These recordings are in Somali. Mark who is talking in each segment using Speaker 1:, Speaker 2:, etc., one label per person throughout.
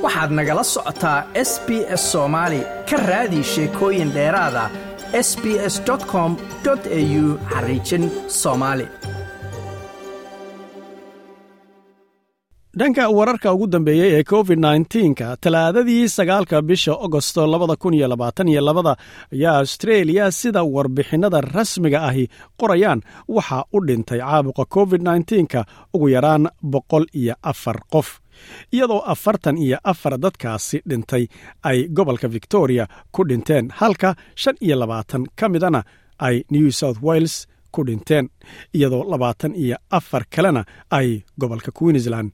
Speaker 1: waxaad nagala socotaa s b s soomaali ka raadi sheekooyin dheeraada s b s com au xariijin soomaali
Speaker 2: dhanka wararka ugu dambeeyey ee covid nka talaadadii sagaalka bisha agosto labada kun iyo labaatan iyo labada ayaa austreeliya sida warbixinada rasmiga ahi qorayaan waxaa u dhintay caabuqa covid nka ugu yaraan boqol iyo afar qof iyadoo afartan iyo afar dadkaasi dhintay ay gobolka victoria ku dhinteen halka shan iyo labaatan ka midana ay new south wales ku dhinteen iyadoo labaatan iyo afar kalena ay gobolka queensland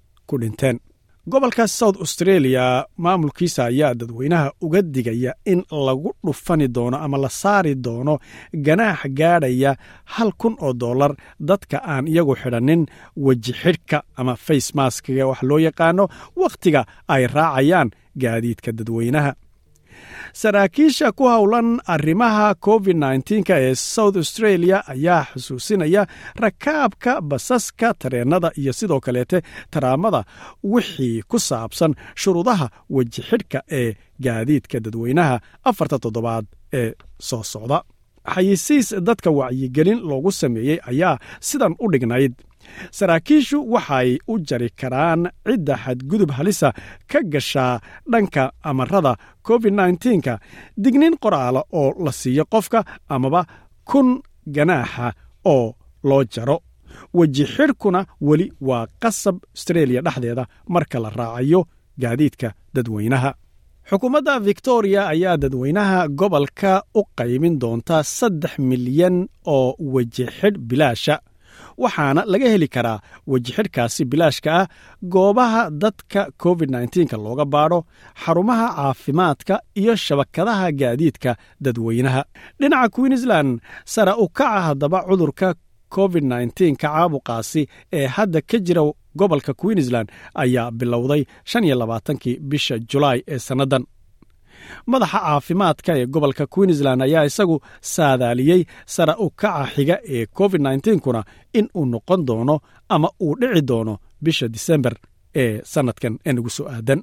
Speaker 2: gobolka south australia maamulkiisa ayaa dadweynaha uga digaya in lagu dhufani doono ama la saari doono ganaax gaadhaya hal kun oo dollar dadka aan iyagu xidhanin weji xidhka ama face maskiga wax loo yaqaano wakhtiga ay raacayaan gaadiidka dadweynaha saraakiisha ku howlan arrimaha covid nka ee south australia ayaa xusuusinaya rakaabka basaska tareennada iyo sidoo kaleete taraamada wixii ku saabsan shuruudaha weji xidhka ee gaadiidka dadweynaha afarta toddobaad ee soo socda xayisiis dadka wacyigelin loogu sameeyey ayaa sidan u dhignayd saraakiishu waxay u jari karaan cidda xadgudub halisa ka gashaa dhanka amarada covid nka dignin qoraala oo la siiyo qofka amaba kun ganaaxa oo loo jaro weji xidhkuna weli waa qasab astreeliya dhexdeeda marka la raacayo gaadiidka dadweynaha xukuumadda victoria ayaa dadweynaha gobolka u qaymin doonta saddex milyan oo weji xidh bilaasha waxaana laga heli karaa wejixidhkaasi bilaashka ah goobaha dadka covid nka looga baadho xarumaha caafimaadka iyo shabakadaha gaadiidka dadweynaha dhinaca queensland sara u kaca haddaba cudurka covid nka caabuqaasi ee hadda ka jira gobolka queensland ayaa bilowday shan iyo labaatankii bisha julaay ee sannadan madaxa caafimaadka ee gobolka queensland ayaa isagu saadaaliyey sara u kaca xiga ee covid kuna in uu noqon doono ama uu dhici doono bisha disembar ee sannadkan ee nagu soo aadan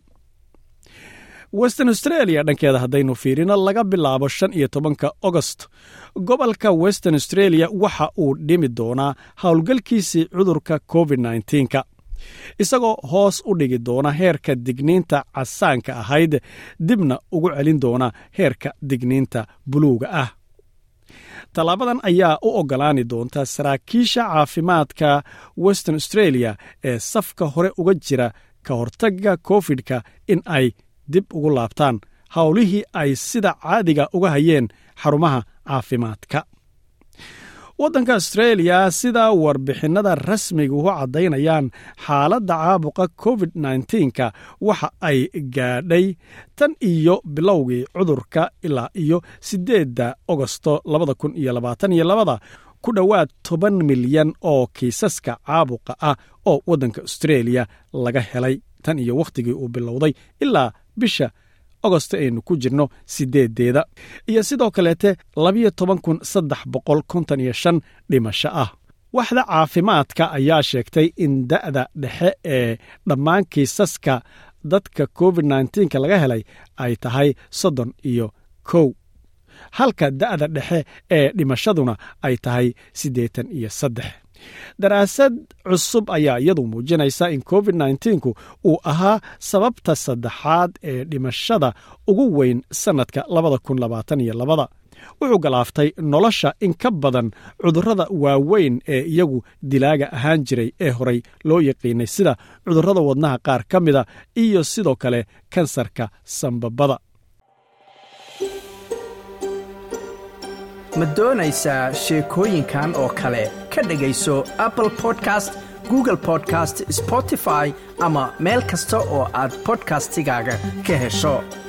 Speaker 2: western australia dhankeeda haddaynu fiirino laga bilaabo shan iyo tobanka agost gobolka western australia waxa uu dhimi doonaa howlgalkiisii cudurka covid nka isagoo hoos u dhigi doona heerka digniinta casaanka ahayd dibna ugu celin doona heerka digniinta buluuga ah tallaabadan ayaa u oggolaani doonta saraakiisha caafimaadka western australia ee safka hore uga jira ka hortagga covid-ka in ay dib ugu laabtaan howlihii ay sida caadiga uga hayeen xarumaha caafimaadka waddanka astreeliya sida warbixinada rasmiga u caddaynayaan xaaladda caabuqa covid nka waxa ay gaadhay tan iyo bilowgii cudurka ilaa iyo siddeedda agosto labada kun iyo labaatan iyo labada ku dhowaad toban milyan oo kiisaska caabuqa ah oo waddanka astreeliya laga helay tan iyo wakhtigii uu bilowday ilaa bisha agosto aynu ku jirno sideedeeda iyo sidoo kaleete labiyo toban kun saddex boqol konton iyo shan dhimasho ah waxda caafimaadka ayaa sheegtay in da'da dhexe ee dhammaan kiisaska dadka covid nka laga helay ay tahay soddon iyo kow halka da'da dhexe ee dhimashaduna ay tahay siddeetan iyo saddex daraasad cusub ayaa iyadu muujinaysa in covid nku uu ahaa sababta saddexaad ee dhimashada ugu weyn sannadka labada kun labaatan iyo labada wuxuu galaaftay nolosha in ka badan cudurrada waaweyn ee iyagu dilaaga ahaan jiray ee horay loo yaqiinay sida cudurrada wadnaha qaar ka mida iyo sidoo kale kansarka sambabada
Speaker 1: ma doonaysaa sheekooyinkan oo kale ka dhegayso apple podcast google podcast spotify ama meel kasta oo aad bodkastigaaga ka hesho